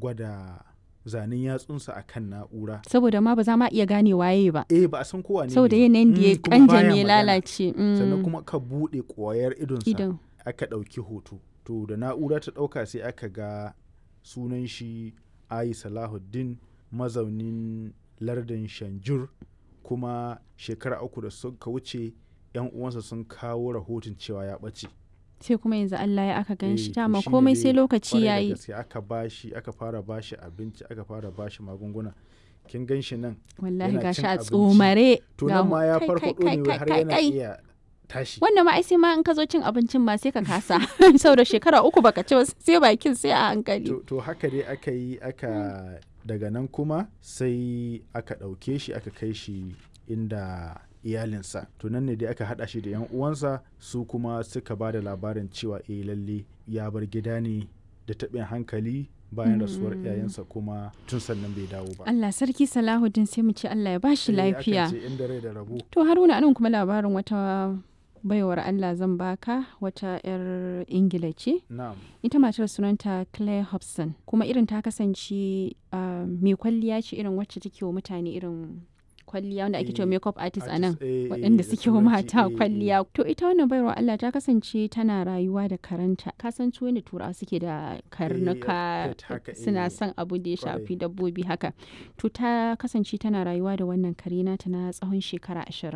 gwada zanen yatsunsa a kan na'ura saboda ma ba za ma iya gane waye ba eh ba a san kowa ne saboda ne ba. yanayin da ya Mm, kuma baya kanjame ya magana. lalace mm, sannan kuma aka buɗe ƙwayar idonsa idon aka ɗauki hoto to da na'ura ta ɗauka sai aka ga sunan shi ayi salahuddin mazaunin lardin shanjur kuma shekara uku da suka wuce yan uwansa sun kawo rahoton cewa ya ɓace sai kuma yanzu Allah ya aka gan Eh, shi to dama shine komai dai sai lokaci kwarai da yayi gaske aka bashi aka fara bashi abinci aka fara bashi magunguna kin gan shi nan wallahi yana gashi cin a abinci. tsomare to ga nan mu- ma ya kai, farfaɗo kai, ne kai, wai har kai, yana kai. iya tashi wannan ma ai sai ma in ka zo cin abincin ma sai ka kasa saboda shekara uku baka ci ba sai bakin sai a hankali to, to haka dai aka yi aka daga nan kuma sai aka ɗauke shi aka kai shi inda iyalinsa to nan ne dai aka haɗa shi da yan uwansa su kuma suka ba da labarin cewa eh lalle ya bar gida ne da taɓin hankali bayan rasuwar iyayensa kuma tun sannan bai dawo ba Allah sarki Salahuddin sai mu ce Allah ya bashi Eh, akan lafiya ce inda rai da rabo to Haruna anan kuma labarin wata baiwar Allah zan baka wata 'yar Ingila ce na'am ita matar sunanta Claire Hobson kuma irin ta kasance ah, mai kwalliya ce irin wacce take wa mutane irin kwalliya wanda ake cewa Eh, makeup artist a nan artist, eh, eh, waɗanda da suke wa turanci, mata eh, eh. kwalliya to ita wannan baiwar Allah ta kasance tana rayuwa da karanta ka san su da turawa suke da karnuka pet haka, suna eh, son abu da ya kwarai. shafi dabbobi haka to ta kasance tana rayuwa da wannan kare nata na tsawon shekara ashirin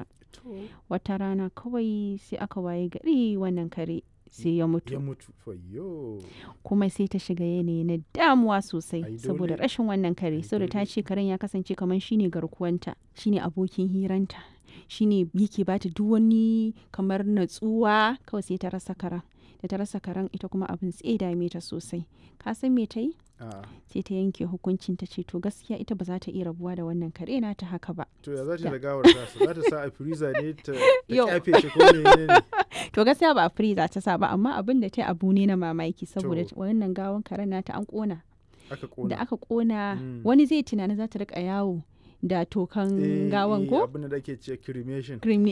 wata rana kawai sai aka waye gari wannan kare sai ya ya mutu mutu fayyo kuma sai ta shiga yanayi na damuwa sosai Ai, saboda dole. rashin wannan kare Ai, saboda ta dole. ce karen ya kasance kamar shine garkuwanta shine abokin hiranta shine yake bata duk wani kamar natsuwa kawai sai ta rasa karen da ta rasa karen ita kuma abin sai dame ta sosai ka san me ta yi a sai ta yanke hukuncin ta ce to gaskiya ita ba za ta iya rabuwa da wannan kare na ta haka ba to ya za ta Da. da gawar tasa za ta sa a freezer ne ta ta Yau. kyafe shi ko ne ne to gaskiya ba a freezer ta sa ba amma abin da ta yi abu ne na mamaki saboda To. wannan gawan karen nata an kona aka da kona aka kona Mm. wani zai tunani za ta rika yawo da tokan Eh, gawan eh, ko abin da ake ce cremation Creme-